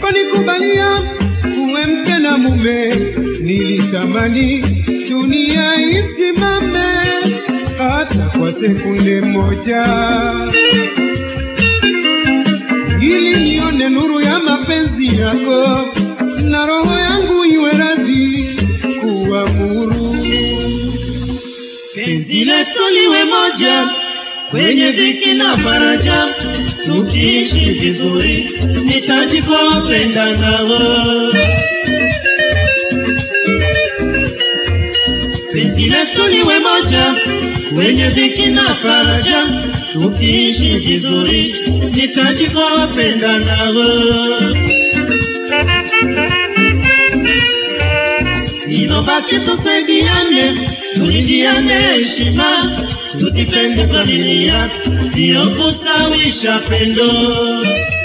uliponikubalia uwe mke na mume, nilitamani dunia isimame hata kwa sekunde moja, ili nione nuru ya mapenzi yako na roho yangu iwe radhi kuamuru penzi letu liwe moja kwenye dhiki na faraja, tukiishi vizuri, nitajikopenda nao. Penzi letu liwe moja kwenye dhiki na faraja, tukiishi vizuri, nitajikopenda nao. Inobaki tusaidiane, tulindiane heshima, tusipende familia, sio kustawisha pendo.